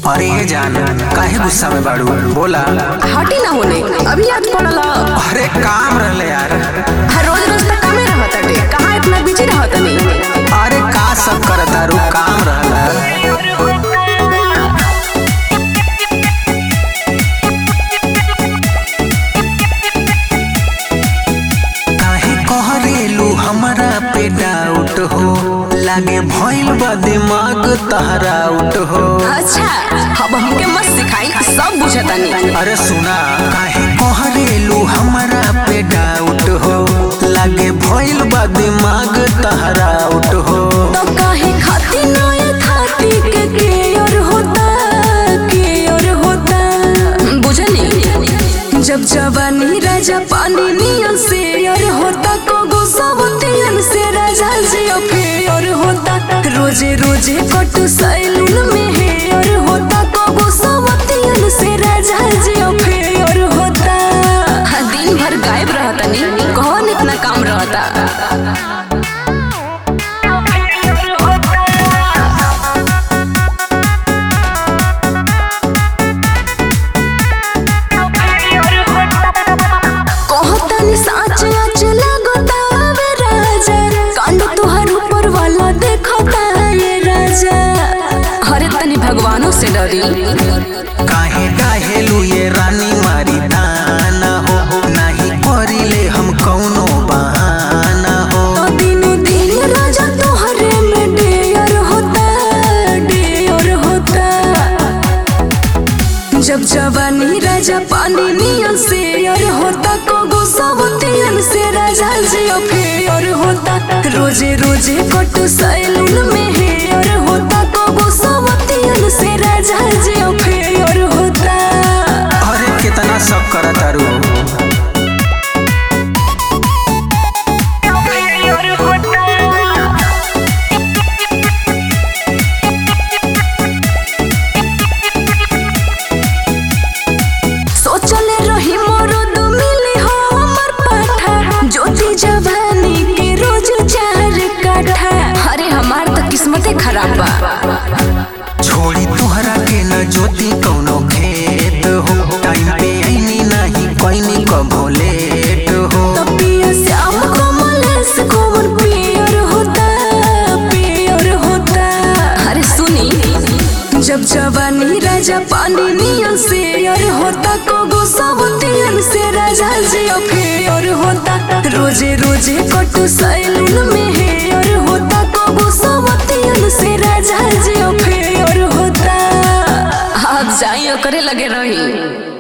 अरे ये जान काहे गुस्सा में बाड़ू बोला हटी ना होने अभी याद पड़ल ह। अरे काम रहले यार हर रोज रोज तक कमे रहत अटे कहाँ इतना बिजी रहत नहीं अरे का सब करत तारू काम रहला काहे कहरेलू हमरा पे डाउट हो लागे भइल बा दिमाग तहरा आउट हो अच्छा अब हमके मत सिखाई सब बुझतानी अरे सुना काहे कहरेलू हमरा पे डाउट हो लागे भइल बा दिमाग तहरा आउट हो तो काहे खाती नया खाती के केयर होता केयर होता बुझनी जब जवानी राजा पानी नियन से यार होता को सबतियन से राजा जियो फेयर होता रोजे रोजे कटु सैलून में हेयर होता को सबतियन से राजा जियो फेयर होता दिन भर गायब रहता नहीं कौन इतना काम रहता कहतानी साच आच लगता वे राजा कांड तोहर ऊपर वाला देखता ये राजा अरे तनी भगवानों से डरी काहे काहेलू ये रानी मारी दाना हो नाही करिले हम कौनो बहाना हो तो दिनो दिन राजा तोहरे में डेयर होता डेयर होता जब जवानी राजा पानी नियन से यार होता को सबतियन से राजा जियो फेयर होता रोजे रोजे कटु सैलून में हेयर होता को सबतियन से राजा जियो फेयर होता अरे कितना सब करत तारू सोचले रही मरद मिली हो हमर पाठा ज्योति जवानी के रोज चार काठा अरे हमार तो किस्मते खराब बा छोड़ी तुहरा के न ज्योति कौनो खेत हो टाइम पे आईनी नहीं कोईनी कभो लेट हो तो पिया श्याम कमलेश कोमल पियर होता पियर होता अरे सुनी जब जवानी राजा पानी नियन से यार होता को सबतियन से राजा जियो फेयर होता रोजे रोजे कटु सैलून में हेयर होता को सबतियन से राजा जियो फेयर होता आप जाइयो करे लगे रही